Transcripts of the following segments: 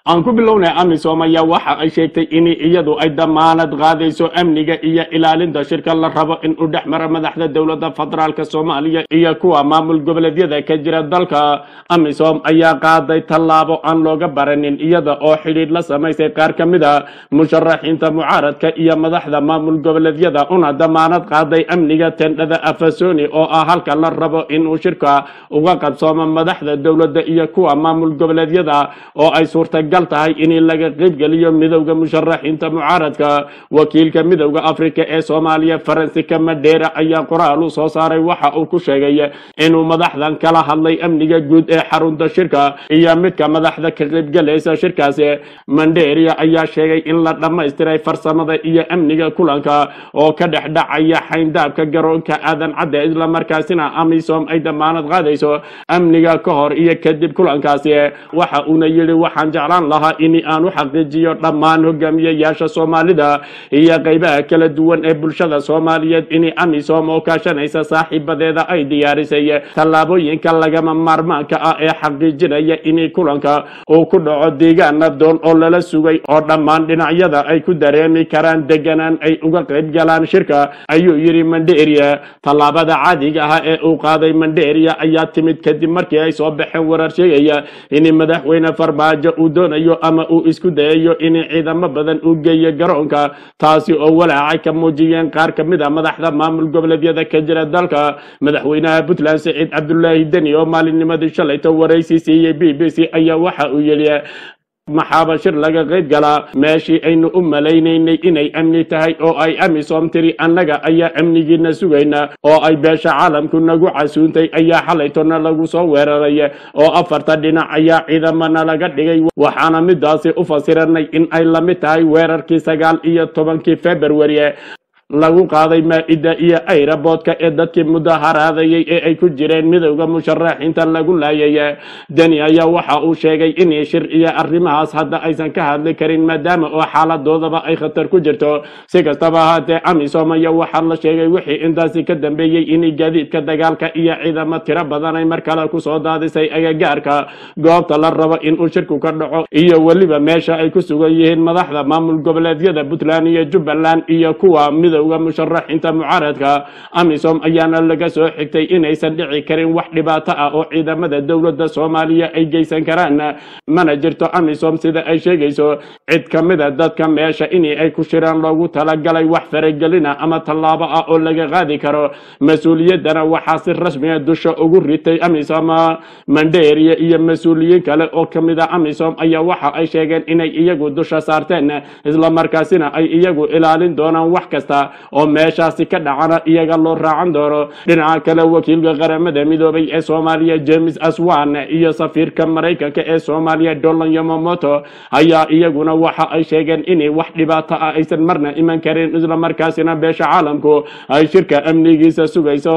aan ku bilownay amisom ayaa waxa ay sheegtay in iyadu ay damaanad qaadayso amniga iyo ilaalinta shirka la rabo in u dhex mara madaxda dowladda federaalk soomaaliya iyo kuwa maamul goboleedyada ka jira dalka amisom ayaa qaaday tallaabo aan looga baranin iyada oo xidhiidh la samaysay qaar ka mid a musharaxiinta mucaaradka iyo madaxda maamul goboleedyada una damaanad qaaday amniga tendhada afasoni oo ah halka la rabo inuu shirka uga qabsoomo madaxda dowladda iyo kuwa maamul goboleedyada oo ay suurtagal tahay in laga qaybgeliyo midowda musharaxiinta mucaaradka wakiilka midowda afrika ee soomaaliya faransika madheera ayaa qoraal u soo saaray waxa uu ku sheegay inuu madaxdan kala hadlay amniga guud ee xarunta shirka iyo midka madaxda ka qaybgalaysa shirkaasi mandheria ayaa sheegay in la dhammaystiray farsamada iyo amniga kulanka oo ka dhex dhacaya xayndaabka garoonka aadan cadde islamarkaasina amisom ay damaanad qaadayso amniga ka hor iyo kadib kulankaasi waxa uuna yidhi waxaan jeclaan lahaa in aan u xaqiijiyo dhammaan hogaamiyayaasha soomaalida iyo qaybaha kala duwan ee bulshada soomaaliyeed in amisom oo kaashanaysa saaxiibadeeda ay diyaarisay tallaabooyinka lagama maarmaanka ah ee xaqiijinaya in kulanka uu ku dhaco deegaan nabdoon oo lala sugay oo dhammaan dhinacyada ay ku dareemi karaan deganaan ay uga qayb galaan shirka ayuu yidhi mandheria tallaabada caadiga ah ee uu qaaday mandheria ayaa timid kadib markii ay soo baxeen warar sheegaya in madaxweyne farmaajo uu doonayo ama uu isku dayayo in ciidamo badan uu geeyo garoonka taasi oo walaacay ka muujiyeen qaar ka mid a madaxda maamul goboleedyada ka jira dalka madaxweynaha puntland siciid cabdulaahi deni oo maalinnimadii shalayto waraysi siiyey b b c ayaa waxa uu yidhi maxaaba shir laga qayb galaa meeshii aynu u malaynaynay inay amni tahay oo ay amisom tiri annaga ayaa amnigiina sugayna oo ay beesha caalamku nagu casuuntay ayaa xalaytona lagu soo weeraray oo afarta dhinac ayaa ciidamana laga dhigay waxaana midaasi u fasiranay in ay la mid tahay weerarkii sagaal iyo tobankii february lagu qaaday maa-ida iyo ayraboodka ee dadkii mudaharaadayay ee ay ku jireen midowda musharaxiinta lagu laayay deni ayaa waxa uu sheegay in shir iyo arrimahaas hadda aysan ka hadli karin maadaama oo xaaladoodaba ay khatar ku jirto si kastaba ahaatee amisom ayaa waxaa la sheegay wixii intaasi ka dambeeyey in gaadiidka dagaalka iyo ciidamo tiro badan ay mar kale kusoo daadisay agagaarka goobta la rabo inuu shirku ka dhaco iyo weliba meesha ay ku sugan yihiin madaxda maamul goboleedyada puntland iyo jubbaland iyo kuwa midow musharaxiinta mucaaradka amisom ayaana laga soo xigtay inaysan dhici karin wax dhibaato ah oo ciidamada dowladda soomaaliya ay geysan karaan mana jirto amisom sida ay sheegayso cid ka mida dadka meesha in ay ku shiraan loogu talagalay wax faragelina ama tallaabo ah oo laga qaadi karo mas-uuliyaddana waxaa si rasmiga dusha ugu ritay amisom mandheria iyo mas-uuliyiin kale oo ka mid a amisom ayaa waxa ay sheegeen inay iyagu dusha saarteen islamarkaasina ay iyagu ilaalin doonaan wax kasta oo meeshaasi ka dhacana iyaga loo raacan doono dhinaca kale wakiilka qaramada midoobay ee soomaaliya james aswan iyo safiirka maraykanka ee soomaaliya dolan yomomoto ayaa iyaguna waxa ay sheegeen in wax dhibaato ah aysan marna iman karin islamarkaasina beesha caalamku ay shirka amnigiisa sugayso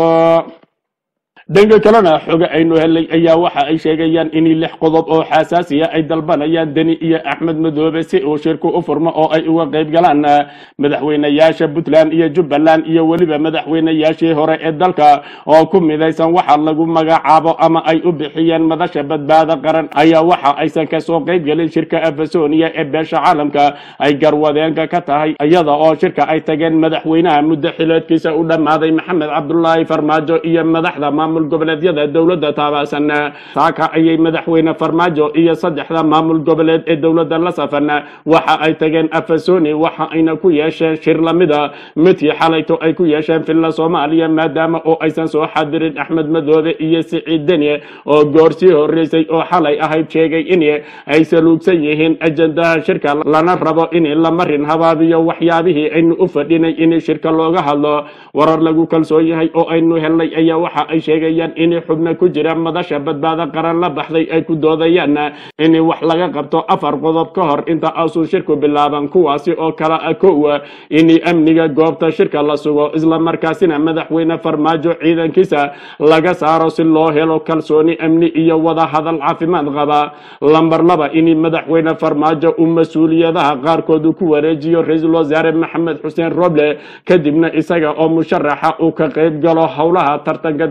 dhanka kalena xoge aynu helay ayaa waxa ay sheegayaan in lix qodob oo xasaasiya ay dalbanayaan deni iyo axmed madoobe si uu shirku u furmo oo ay uga qayb galaan madaxweynayaasha puntland iyo jubbaland iyo weliba madaxweynayaashii hore ee dalka oo ku midaysan waxa lagu magacaabo ama ay u bixiyeen madasha badbaado qaran ayaa waxa aysan kasoo qayb gelin shirka afasonia ee beesha caalamka ay garwadeenka ka tahay iyada oo shirka ay tageen madaxweynaha muddo xileedkiisa u dhammaaday maxamed cabdulaahi farmaajo iyo madaxda maamul goboleedyada dowladda taabacsan saaka ayay madaxweyne farmaajo iyo saddexda maamul goboleed ee dowladda la safan waxa ay tageen afasoni waxa ayna ku yeesheen shir lamida midkii xalayto ay ku yeesheen filla soomaaliya maadaama oo aysan soo xadirin axmed madoobe iyo siciid deni oo goorsii horeysay oo xalay ahayd sheegay in ay saluugsan yihiin ajandaha shirka lana rabo in la marin habaabiyo waxyaabihii aynu u fadhinay in shirka looga hadlo warar lagu kalsoon yahay oo aynu helnay ayaa waxa ay sheegayaan in xubno ku jira madasha badbaado qaran la baxday ay ku doodayaan in wax laga qabto afar qodob ka hor inta aasuu shirku bilaaban kuwaasi oo kala ah kow in amniga goobta shirka la sugo islamarkaasina madaxweyne farmaajo ciidankiisa laga saaro si loo helo kalsooni amni iyo wada hadal caafimaad qaba lambar laba in madaxweyne farmaajo uu mas-uuliyadaha qaarkood ku wareejiyo ra-iisul wasaare maxamed xuseen roble kadibna isaga oo musharaxa uu ka qayb galo howlaha tartanka doorashada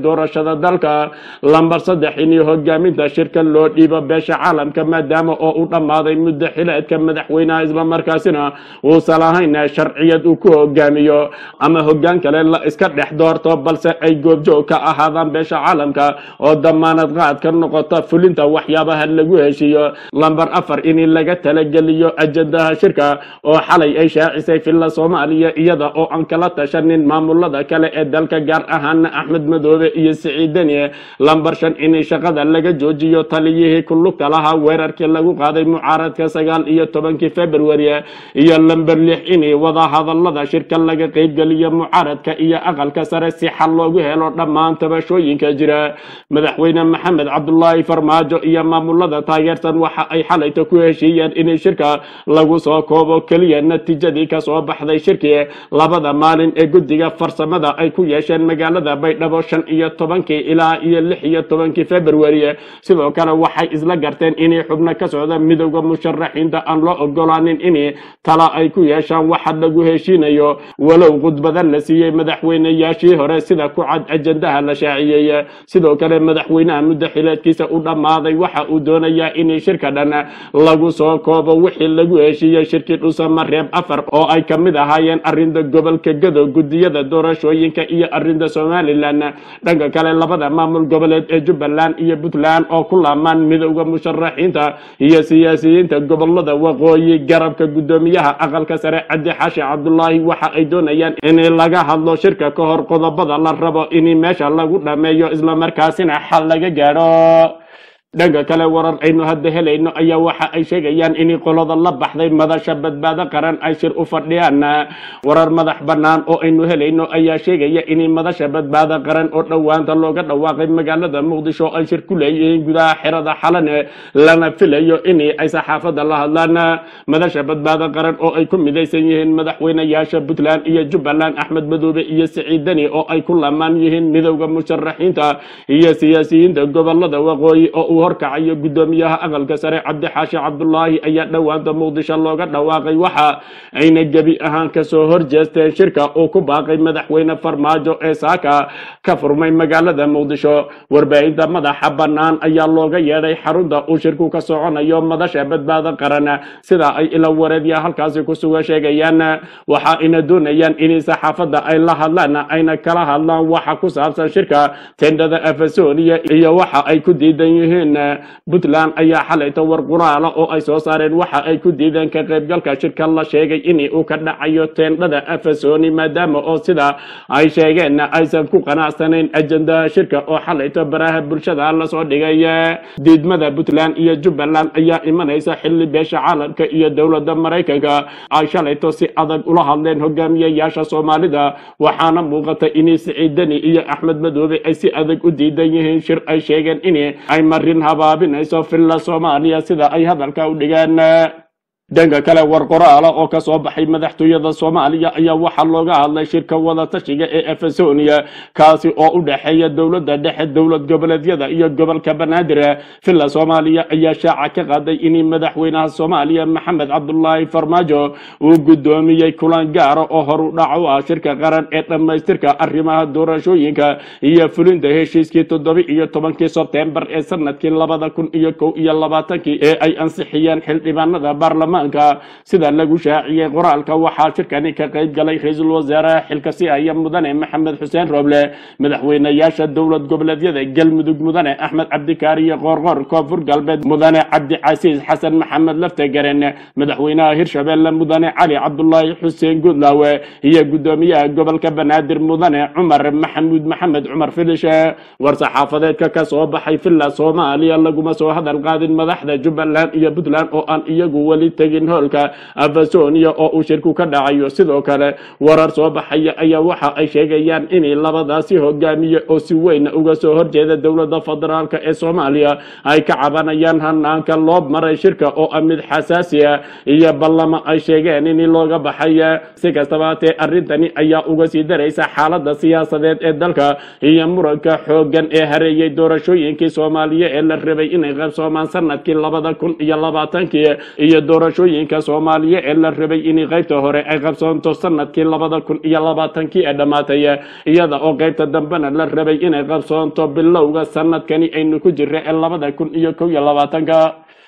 doorashada dalka lambar saddex in hogaaminta shirka loo dhiibo beesha caalamka maadaama oo u dhammaaday muddo xileedka madaxweynaha islamarkaasina uusan lahayn sharciyad uu ku hogaamiyo ama hogaan kale la iska dhex doorto balse ay goobjoog ka ahaadaan beesha caalamka oo damaanad qaad ka noqota fulinta waxyaabaha lagu heshiiyo lambar afar in laga talageliyo ajandaha shirka oo xalay ay shaacisay filla soomaaliya iyada oo aan kala tashanin maamulada kale ee dalka gaar ahaana axmed madoobe iyo siciid deni lambar shan in shaqada laga joojiyo taliyihii ku lugta lahaa weerarkii lagu qaaday mucaaradka sagaal iyo tobankii february iyo lamber lix in wada hadalada shirka laga qeybgeliyo mucaaradka iyo aqalka sare si xal loogu helo dhammaan tabashooyinka jira madaxweyne maxamed cabdulaahi farmaajo iyo maamulada taageersan waxa ay xalayta ku heshiiyeen in shirka lagu soo koobo keliya natiijadii kasoo baxday shirkii labada maalin ee guddiga farsamada ay ku yeesheen magaalada baydhabo shan iyo tobankii ilaa iyo lix iyo tobankii february sidoo kale waxay isla garteen inay xubno ka socda midowda musharaxiinta aan loo ogolaanin in tala ay ku yeeshaan waxa lagu heshiinayo walow khudbada la siiyey madaxweyneyaashii hore sida ku cad ajandaha la shaaciyey sidoo kale madaxweynaha muddo xileedkiisa u dhammaaday waxa uu doonayaa in shirka dhan lagu soo koobo wixii lagu heshiiyey shirkii dhusama reeb afar oo ay ka mid ahaayeen arrinta gobolka gado gudiyada doorashooyinka iyo arrinta somalilan dhanka kale labada maamul goboleed ee jubbaland iyo puntland oo ku laamaan midowda musharaxiinta iyo siyaasiyiinta gobolada waqooyi garabka guddoomiyaha aqalka sare cabdi xaashi cabdulaahi waxa ay doonayaan in laga hadlo shirka ka hor qodobada la rabo in meesha lagu dhameeyo islamarkaasina xal laga gaadho dhanka kale warar aynu hadda helayno ayaa waxa ay sheegayaan in qolada la baxday madasha badbaado qaran ay shir u fadhiyaan warar madax bannaan oo aynu helayno ayaa sheegaya in madasha badbaado qaran oo dhowaanta looga dhawaaqay magaalada muqdisho ay shir ku leeyihiin gudaha xerada xalane lana filayo in ay saxaafadda la hadlaan madasha badbaado qaran oo ay ku midaysan yihiin madaxweyneyaasha puntland iyo jubbaland axmed madoobe iyo siciid deni oo ay ku lamaan yihiin midowda musharaxiinta iyo siyaasiyiinta gobolada waqooyi oo uu horkacayo guddoomiyaha aqalka sare cabdixaashi cabdulaahi ayaa dhowaanta muqdisho looga dhawaaqay waxa ayna gebi ahaan kasoo horjeesteen shirka uu ku baaqay madaxweyne farmaajo ee saaka ka furmay magaalada muqdisho warbaahinta madaxa bannaan ayaa looga yeedhay xarunta uu shirku ka soconayo madasha badbaado qaran sida ay ila wareedya halkaasi ku suga sheegayaan waxa ayna doonayaan in saxaafadda ay la hadlaan ayna kala hadlaan waxa ku saabsan shirka tendhada afasonia iyo waxa ay ku diidan yihiin puntland ayaa xalayta war quraala oo ay soo saareen waxa ay ku diideen ka qaybgalka shirka la sheegay in uu ka dhacayo teendhada afasoni maadaama oo sida ay sheegeen aysan ku qanacsanayn ajandaha shirka oo xalayta baraha bulshada lasoo dhigay diidmada puntland iyo jubbaland ayaa imanaysa xilli beesha caalamka iyo dowladda maraykanka ay shalayto si adag ula hadleen hogaamiyayaasha soomaalida waxaana muuqata in siciid deni iyo axmed madoobe ay si adag u diidan yihiin shir ay sheegeen in ay marin habaabinayso filla soomaaliya sida ay hadalka u dhigeen dhanka kale war qoraala oo ka soo baxay madaxtooyada soomaaliya ayaa waxaa looga hadlay shirka wadatashiga ee efesonia kaasi oo u dhexeeya dowladda dhexe dowlad goboleedyada iyo gobolka banaadir villa soomaaliya ayaa shaaca ka qaaday in madaxweynaha soomaaliya maxamed cabdulaahi farmaajo uu guddoomiyey kulan gaara oo horu dhac u ah shirka qaran ee dhammaystirka arrimaha doorashooyinka iyo fulinta heshiiskii toddoba iyo tobankii sebtembar ee sanadkii labada kun iyo kow iyo labaatankii ee ay ansixiyeen xildhibaanada baarlamaanka sida lagu shaaciyey qoraalka waxaa shirkani ka qayb galay ra-iisul wasaaraha xilka si haya mudane maxamed xuseen rooble madaxweyneyaasha dowlad goboleedyada galmudug mudane axmed cabdikaariyo qoorqoor koonfur galbeed mudane cabdicasiis xasan maxamed laftegaren madaxweynaha hirshabelle mudane cali cabdulaahi xuseen gudlaawe iyo gudoomiyaha gobolka banaadir mudane cumar maxamuud maxamed cumar filish war saxaafadeedka ka soo baxay villa soomaaliya laguma soo hadal qaadin madaxda jubbaland iyo puntland oo aan iyagu weli tegin hoolka afasonia oo uu shirku ka dhacayo sidoo kale warar soo baxaya ayaa waxa ay sheegayaan in labadaasi hogaamiye oo si weyn uga soo horjeeda dowladda federaalk ee soomaaliya ay ka cabanayaan hanaanka loo maray shirka oo ah mid xasaasi ah iyo ballamo ay sheegeen in looga baxay si kastaba hatee arrintani ayaa uga sii daraysa xaalada siyaasadeed ee dalka iyo muranka xoogan ee hareeyay doorashooyinkii soomaaliya ee la rabay inay qabsoomaan sanadkii labada kun iyo labaatankii iyo doorashooyinka soomaaliya ee la rabay in qaybta hore ay qabsoonto sanadkii labada kun iyo labaatankii ee dhammaatay iyada oo qaybta dambena la rabay inay qabsoonto bilowga sanadkani aynu ku jirra ee labada kun iyo kow iyo labaatanka